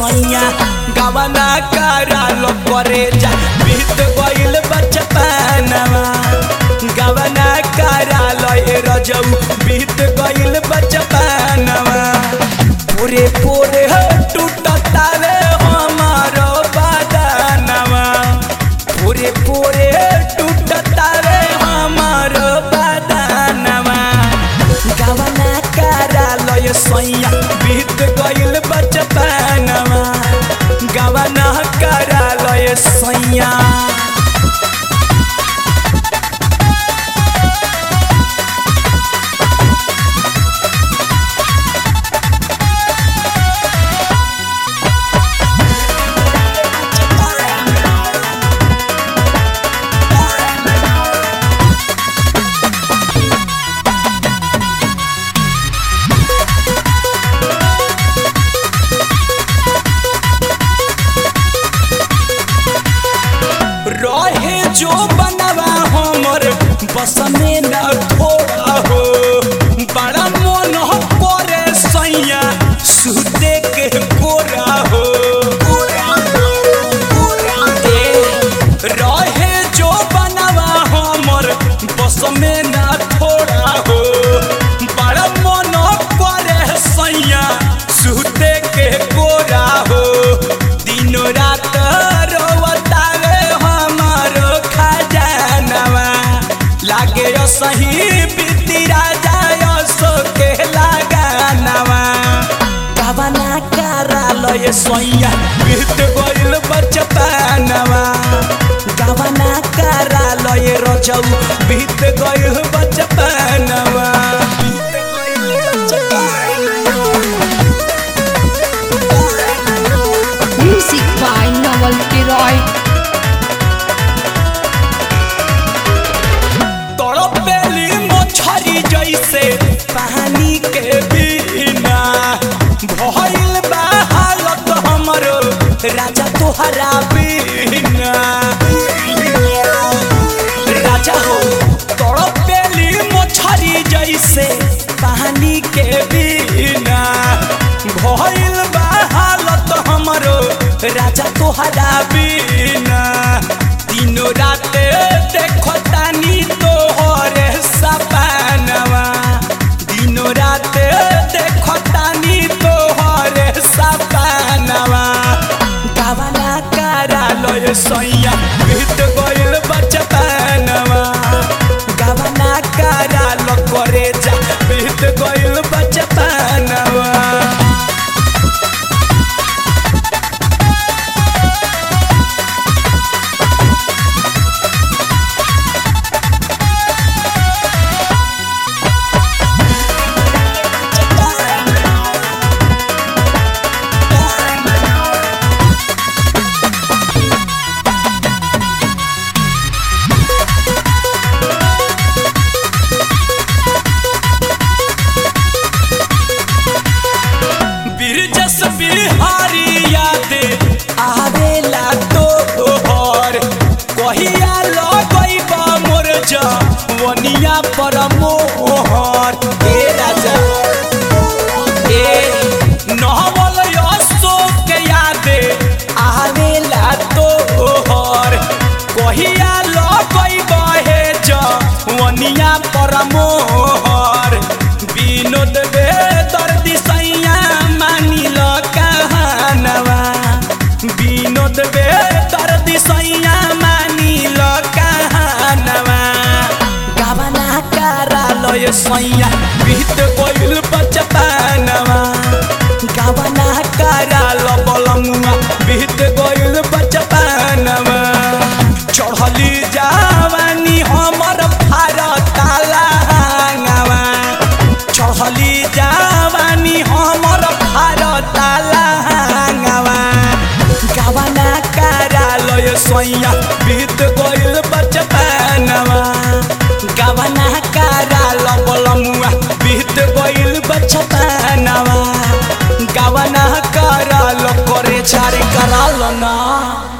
सैया गवना करालो करे जा बीत गइल बचपनवा गवना करालो ए रजऊ बीत गइल बचपनवा पूरे पूरे हो टूटतावे हमारो बदनवा पूरे पूरे टूटतावे हमारो बदनवा गवना करालो ए सैया बीत गइल बचपनवा गवना करालो ए सैया रहे जो बनवा हमर बस में न थोड़ा हो बड़ा मन करे सैया सुते के गोरा हो ए, रहे जो बनवा हमर बस में न थोड़ा हो बड़ा मन करे सैया सुते के गोरा हो दिनो रात रोवतावे हमारो खजानवा लागे यो सही बीती राजा यो सो के लगानवा गवना करालो ये सोया बीत गइल बचपनवा गवना करालो ये रजऊ बीत गइल बचपनवा बीत गइल बचपनवा Music by Noel Leroy. तड़पेली मछरी जैसे पानी के बिना भइल बा हालत हमरो राजा तोहरा बिना राजा हो तड़पेली मछरी जैसे पानी के बिना भइल बा हालत हमरो राजा तोहरा बिना दिनो राते देखो तानी तोहरे सपनवा दिनो राते देखो तानी तोहरे सपनवा गवना करालो ये सैया बीत गइल बचपनवा गवना करालो करे जा बीत गइल बचपनवा बिरजस बिहारी याद आवेला तोहर कहिया लगैब मोर जवनिया पर मोहर ए राजा ए नहवल अशोक याद आवेला तोहर कहिया लगैब हे जवनिया पर मोहर विनोद बेदर्दी सैया मानिल कहानवा विनोद बेदर्दी सैया मानिल कहानवा गवना करालो ये सैया बीत गइल बचपनवा गवना करालो बलमुआ बीत गइल बचपनवा चढ़ली जावानी हमर भारत लांगवा चढ़ली जावानी हमर भारत लांगवा गवना करालो ये सैया बीत गइल बचपनवा गवना करालो बलमुआ बीत गइल बचपनवा गवना करालो करे छारे करालो ना